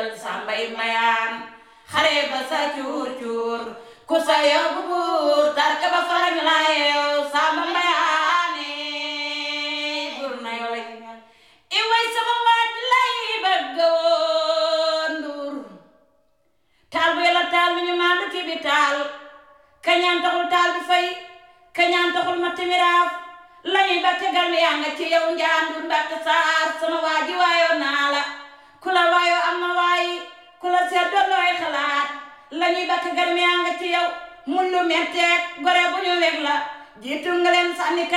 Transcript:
jël sàmbay mayaan xare ba sa cuur cuur ku sa yóbbu buur tarka ba farañ la yeew sàmba mayaane buur na yow lay i way sama waaj lay bëgg woon nduur taal bu yàlla taal mi ñu maandu ci bi taal kañaan taxul taal bi fay kañaan taxul ma timiraaf lañuy batte garmi yaa nga ci yow njaandur mbatte saar sama waaji waayoo naa la ku la waayoo am na waayi ku la seet doon looy xalaat lañuy batte garmi yaa nga ci yow mun lu metteeg gore bu ñu weg la jiitu nga leen sànni